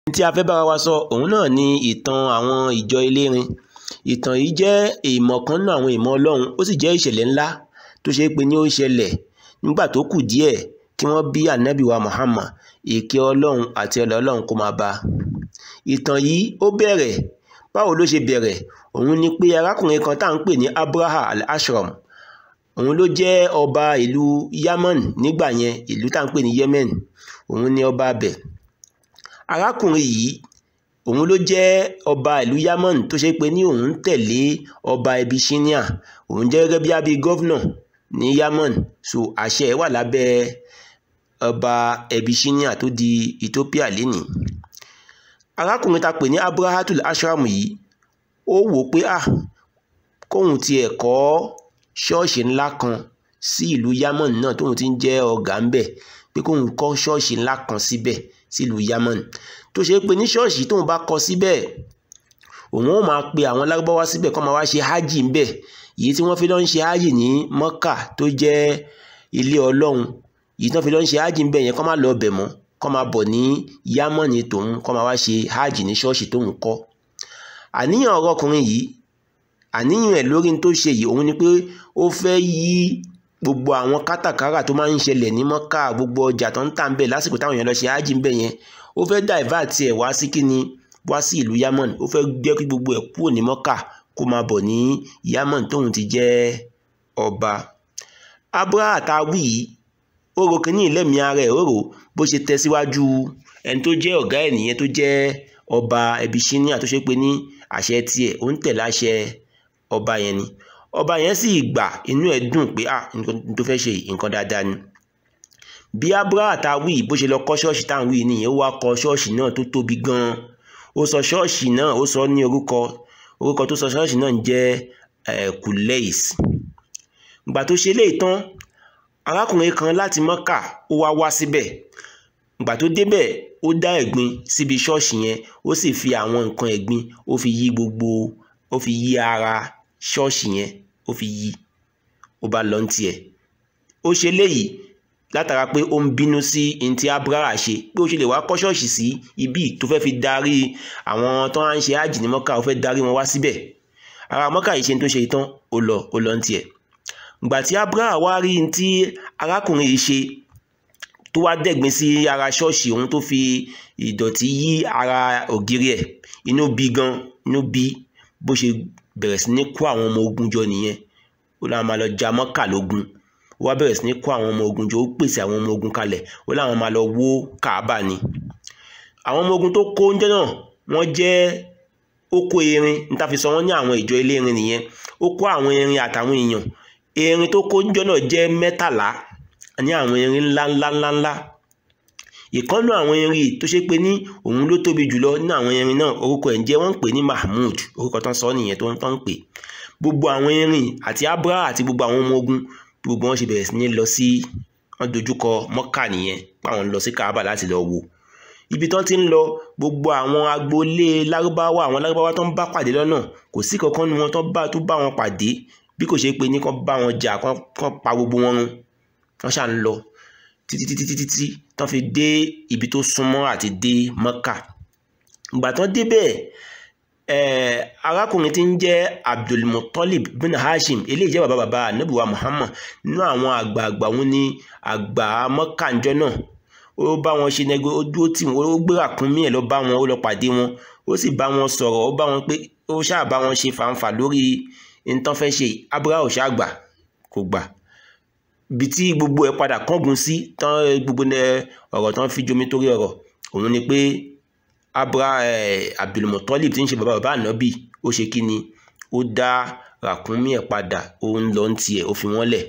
tí a fẹ́ bára wa sọ òun náà ni ìtàn àwọn ìjọ elérin ìtàn yìí jẹ́ ìmọ̀ kan nínú àwọn ìmọ̀ ọlọ́run ó sì jẹ́ ìṣẹ̀lẹ̀ ńlá tó ṣe é pé ní ó ṣẹlẹ̀ nígbà tó kù díẹ̀ kí wọ́n bí ànábì wa Muhammad ìkẹ́ ọlọ́run àti ọlọ́ ọlọ́run kó máa bá a ìtàn yìí ó bẹ̀rẹ̀ báwo ló ṣe bẹ̀rẹ̀ òun ni pé arákùnrin kan tá à ń pè ní Abraha al-Ashram òun ló jẹ́ ọba ìlú Yaman nígbà yẹn ìlú tá à ń pè ní Yemen òun ni ọba abẹ̀ arákùnrin yìí òun ló jẹ́ ọba ìlú Yaman tó ṣe pé ní òun ń tẹ̀lé ọba Abyssinia òun jẹ́ gẹ́gẹ́ bí abí gọ́vnà ní Yaman so àṣẹ ẹ̀ wà lábẹ́ ọba Abyssinia tó di Ethiopia lénìí arákùnrin ta pè ní Abrahatul Ashram yìí ó wò ó pé ah kóun tiẹ̀ kọ́ ṣọ́ọ̀ṣì ńlá kan sí ìlú Yaman náà tóun ti ń jẹ́ ọ̀gá ńbẹ̀ pé kóun kọ́ ṣọ́ọ̀ṣì ńlá kan síbẹ̀ sílùú Yaman tó ṣe pé ní ṣọ́ọ̀ṣì tóun bá kọ́ síbẹ̀ òun ó máa pe àwọn lárúbáwá síbẹ̀ kó máa wá ṣe hajj ńbẹ̀ èyí tí wọ́n fi lọ ń ṣe hajj ní Mọ́kà tó jẹ́ ilé Ọlọ́run èyí tí wọ́n fi lọ ń ṣe hajj ńbẹ̀ yẹn kó máa lọ ọbẹ̀ mọ́ kó máa bọ̀ ní Yaman tòun kó máa wá ṣe hajj ní ṣọ́ọ̀ṣì tóun kọ́ àníyàn ọ̀rọ̀ ọkùnrin yìí àníyàn ẹ̀ lórí tó ṣe yìí òun ni pé ó fẹ́ yí gbogbo àwọn kátàkárà tó máa ń ṣẹlẹ̀ ní mọ́kà gbogbo ọjà tó ń tà ń bẹ̀ lásìkò táwọn èèyàn lọ ṣe ájì ń bẹ̀ yẹn ó fẹ́ divert ẹ̀ wá sí kíni wá sí ìlú Yaman ó fẹ́ gbé kí gbogbo ẹ̀ kúrò ní mọ́kà kó máa bọ̀ ní Yaman tóun ti jẹ́ ọba Abraha tá a wí yìí ó ro kíní ìlẹ́mìí ara ẹ̀ ó rò bó ṣe tẹ̀ síwájú ẹni tó jẹ́ ọ̀gá ẹ̀ nìyẹn tó jẹ́ ọba Abyssinia tó ṣe pé ní àṣẹ tiẹ̀ ó ń tẹ̀lé àṣẹ ọba yẹn ni ọba yẹn sì gbà inú ẹ̀ dùn pé ah nǹkan tó fẹ́ ṣe nǹkan dáadáa ni bí Abraha tá a wí bó ṣe lọ kọ́ ṣọ́ọ̀ṣì tá à ń wí nìyẹn ó wá kọ́ ṣọ́ọ̀ṣì náà tó tóbi gan-an ó sọ ṣọ́ọ̀ṣì náà ó sọ ní orúkọ orúkọ tó sọ ṣọ́ọ̀ṣì náà ń jẹ́ Kuleis ìgbà tó ṣe léyìí tán arákùnrin kan láti Mọ́kà ó wá wá síbẹ̀ ìgbà tó débẹ̀ ó dá ẹ̀gbin síbi ṣọ́ọ̀ṣì yẹn ó sì fi àwọn nǹkan ẹ̀gbin ó fi yí gbogbo ó fi yí ara ṣọ́ọ̀ṣì yẹn ó fi yí ó bá lọ tiẹ̀ ó ṣe léyìí látara pé ó ń bínú sí ní ti Abraha ṣe pé ó ṣe lè wá kọ́ ṣọ́ọ̀ṣì sí ibi tó fẹ́ fi darí àwọn tó ń ṣe ájì ní mọ́kà ó fẹ́ darí wọn wá síbẹ̀ ara mọ́kà yìí ṣe tó ṣe tán ó lọ ó lọ tiẹ̀ ìgbà tí Abraha wá rí ní tí arákùnrin yìí ṣe tó wá dẹ̀gbin sí ara ṣọ́ọ̀ṣì òun tó fi ìdọ̀tí yí ara ògiri ẹ̀ inú bí gan inú bí bó ṣe bẹ̀rẹ̀ sí ní kó àwọn ọmọ ogun jọ nìyẹn ó láwọn máa lọ ja mọ́kà lógun ó wá bẹ̀rẹ̀ sí ní kó àwọn ọmọ ogun jọ ó pèsè àwọn ọmọ ogun kalẹ̀ ó láwọn máa lọ wó kàábà ni àwọn ọmọ ogun tó kó oúnjẹ náà wọ́n jẹ́ ó kó erin níta fi sọ wọ́n ní àwọn ìjọ elérin nìyẹn ó kó àwọn erin àtàwọn èèyàn erin tó kó oúnjẹ náà jẹ́ mẹ́tàlá ní àwọn erin ńlá ńlá ńlá ńlá ìkọ́nù àwọn erin tó ṣe pé ní òun ló tóbi jùlọ nínú àwọn erin náà orúkọ ẹ̀ ń jẹ́ wọ́n ń pè ní Mahmud orúkọ tán sọ nìyẹn tó ń tán ń pè gbogbo àwọn erin àti Abraha àti gbogbo àwọn ọmọ ogun gbogbo wọn ṣe bẹ̀rẹ̀ sí ní lọ sí wọn dojúkọ Mọ́kà nìyẹn páwọn lọ sí Kaaba láti lọ wò ibi tán ti ń lọ gbogbo àwọn agboolé lárúbáwá àwọn lárúbáwá tó ń bá pàdé lọ́nà kò sí kankan nu wọn tó bá tó bá wọn pàdé bí kò ṣe pé ní kán bá wọn jà kán pa gbogbo wọn run wọn ṣà ń lọ títí títí títí tí tán fi dé ibi tó súnmọ́ àti dé Mọ́kà ìgbà tán débẹ̀ eh, arákùnrin tí ń jẹ́ Abdulmutalib bin Hashim eléyìí jẹ́ bàbá bàbá anabiwa Muhammad nínú àwọn àgbààgbà wọn ní àgbà Mọ́kà ńjọ́ náà ó bá wọn ṣe nẹgbẹ ó dúró tì wọn ó gbé ràkúnmí ẹ̀ lọ bá wọn ó lọ pàdé wọn ó sì bá wọn sọ̀rọ̀ ó bá wọn pé ó ṣáà bá wọn ṣe fàǹfà lórí nǹkan fẹ́ ṣe Abraha ò ṣáà gbà kò gbà ibi tí gbogbo ẹ̀ padà kángun sí tán gbogbo ọ̀rọ̀ tán fi jomi torí ọ̀rọ̀ òun ni pé Abraha Abdulmutalib tí ń ṣe bàbá bàbá ànábì ó ṣe kí ni ó dá ràkúnmí ẹ̀ padà ó ń lọ ń tiẹ̀ ó fi wọ́n lẹ̀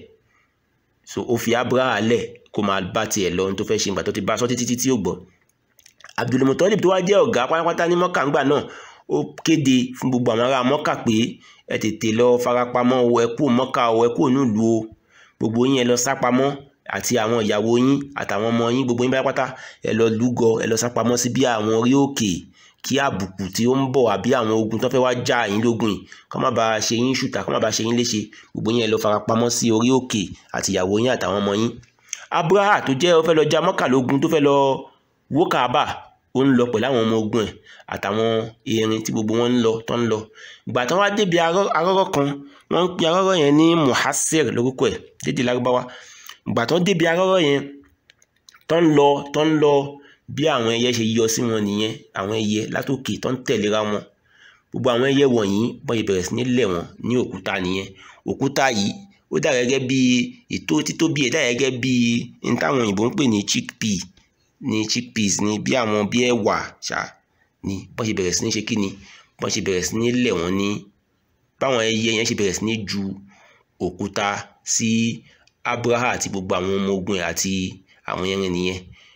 so ó fi Abraha lẹ̀ kó máa bá tiẹ̀ lọ ohun tó fẹ́ ṣe ìgbà tó ti bá aṣọ títí títí ò gbọ́ Abdulmutalib tó wá jẹ́ ọ̀gá pátápátá ní Mọ́kà ńgbà náà ó kéde fún gbogbo àwọn ará Mọ́kà pé ẹ tètè lọ farapamọ́ o ẹ kú Mọ́kà o ẹ kú nílùú o gbogbo yín ẹ lọ sápamọ́ àti àwọn ìyàwó yín àtàwọn ọmọ yín gbogbo yín pátápátá ẹ lọ lúgọ ẹ lọ sápamọ́ sí bí àwọn orí òkè kí àbùkù tí ó ń bọ̀ àbí àwọn ogun tó fẹ́ wá já yín lógun yìí kó má bàa ṣe yín ṣùtà kó má bàa ṣe yín léṣe gbogbo yín ẹ lọ farapamọ́ sí orí òkè àti ìyàwó yín àtàwọn ọmọ yín Abraha tó jẹ́ ó fẹ́ lọ ja Mọ́kà lógun tó fẹ́ lọ wó Kaaba ó ń lọ pẹ̀lú àwọn ọmọ ogun ẹ̀ àtàwọn erin tí gbogbo wọn ń lọ tó ń lọ ìgbà tán wá débi arọ́rọ́ kan wọ́n ń pe arọ́rọ́ yẹn ní muhasir lórúkọ ẹ̀ dédé lárúbáwá ìgbà tán débi arọ́rọ́ yẹn tó ń lọ tó ń lọ bí àwọn ẹyẹ ṣe yọ sí wọn nìyẹn àwọn ẹyẹ látòkè tó ń tẹ̀léra wọn gbogbo àwọn ẹyẹ wọ̀nyí bọ́n ṣe bẹ̀rẹ̀ sí ní lẹ̀ wọ́n ní òkúta nìyẹn òkúta yìí ó dà gẹ́gẹ́ bí ètò títóbi ẹ̀ dà gẹ́gẹ́ bí n táwọn òyìnbó ń pè ní chickpea ní chickpeas ní bí àwọn bí ẹ̀wà ṣá ni bọ́n ṣe bẹ̀rẹ̀ sí ní ṣe kí ni bọ́n ṣe bẹ̀rẹ̀ sí ní lẹ̀ wọ́n ní báwọn ẹyẹ yẹn ṣe bẹ̀rẹ̀ sí ní ju òkúta sí Abraha àti gbogbo àwọn ọmọ ogun ẹ̀ àti àwọn ẹrin nìyẹn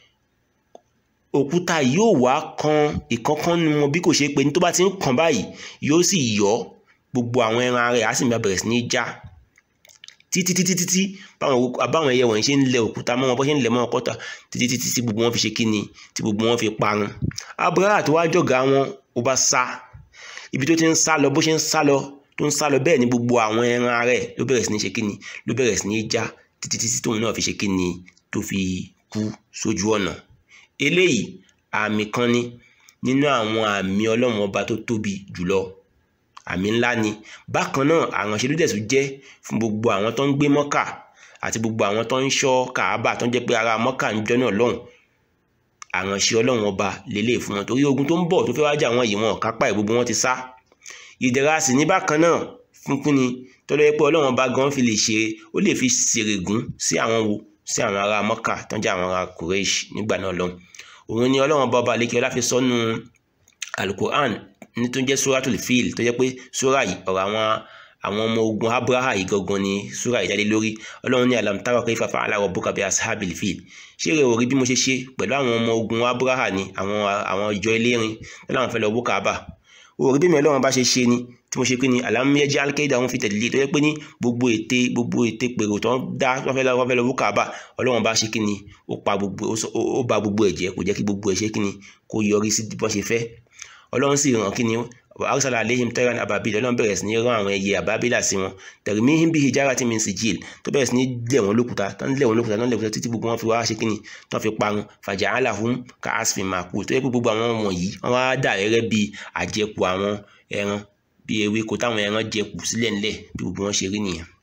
òkúta yóò wá kan ìkankan nu wọn bí kò ṣe pé ní tó bá ti ń kàn báyìí yóò sì yọ gbogbo àwọn ẹran rẹ̀ á sì máa bẹ̀rẹ̀ sí ní já títí títí títí báwọn ẹyẹ wọ̀nyí ṣe ń lẹ òkúta mọ́ wọn bó ṣe ń lẹ mọ́ ọkọ́ta títí títí tí gbogbo wọn fi ṣe kíni tí gbogbo wọn fi parun Abraha tó wá jọ̀gá wọn ó bá sá ibi tó ti ń sá lọ bó ṣe ń sá lọ tó ń sá lọ bẹ́ẹ̀ ni gbogbo àwọn ẹran rẹ̀ ló bẹ̀rẹ̀ sí ní ṣe kíni ló bẹ̀rẹ̀ sí ní já títí títí tóun náà fi ṣe kíni tó fi kú sójú ọ̀nà eléyìí àmì kan ni nínú àwọn àmì ọlọ́run ọba tó tóbi jùlọ àmì ńlá ni bákan náà àránṣẹ́ ló dẹ̀tún jẹ́ fún gbogbo àwọn tó ń gbé mọ́kà àti gbogbo àwọn tó ń ṣọ́ kàábà tó ń jẹ́ pé ara mọ́kà ń jọ́nà lọ́hùn àránṣẹ́ ọlọ́run ọba lélẹ̀ fún wọn torí ogun tó ń bọ̀ tó fẹ́ wájà wọn yìí wọn kápá ẹ̀ gbogbo wọn ti sá ìdẹ̀ra sì ní bákan náà fún kúni tọ́lọ́ yẹ pé ọlọ́run ọba gan fi lè ṣe ó lè fi ṣèrègùn sí àwọn wo sí àwọn ará mọ́kà tó ń jẹ́ àwọn ará Quraysh nígbà náà lọ́hùn òun ni ọlọ́run ọba ọba àlékè ọlá fi sọ́nu alukur'an ní tó ń jẹ́ suratul fil tó jẹ́ pé sura yìí ọ̀rọ̀ àwọn àwọn ọmọ ogun abraha yìí gangan ni sura yìí jáde lórí ọlọ́run ní alam tara kayfa fa'ala rabbuka bi ashabil fil ṣé rẹ̀ ò rí bí mo ṣe ṣe pẹ̀lú àwọn ọmọ ogun abraha ni àwọn àwọn ìjọ elérin lọ́la fẹ́ lọ wó Kaaba ò rí bí mi ọlọ́run bá ṣe ṣe ni tí mo ṣe pé ni alam yaj'al kaydahum fi tadlil tó jẹ́ pé ní gbogbo ète gbogbo ète pèrò tó ń dá wọ́n fẹ́ lọ wọ́n fẹ́ lọ wó Kaaba ọlọ́run bá ṣe kí ni ó pa gbogbo ó ba gbogbo ẹ̀ jẹ́ kò jẹ́ kí gbogbo ẹ̀ ṣe kí ni kó yọrí sí bọ́n ṣe fẹ́ ọlọ́run sì ràn kí ni arsala aleihim tayran ababil ọlọ́run bẹ̀rẹ̀ sí ní rán àwọn ẹyẹ àbábílà sí wọn tarmihim bi hijaratin min sijil tó bẹ̀rẹ̀ sí ní lẹ̀ wọ́n lókùúta tó ń lẹ̀ wọ́n lókùúta tó ń lẹ̀ wọ́n títí gbogbo wọn fi wá ṣe kí ni tó fi parun faja'alahum ka'asfin ma'kul tó yẹ pé gbogbo àwọn wọ̀nyí wọ́n wá dà gẹ́gẹ́ bí àjẹkù àwọn ẹran bí ewéko táwọn ẹran jẹkù sílẹ̀ ńlẹ̀ bí gbogbo wọn ṣe rí nìyẹn.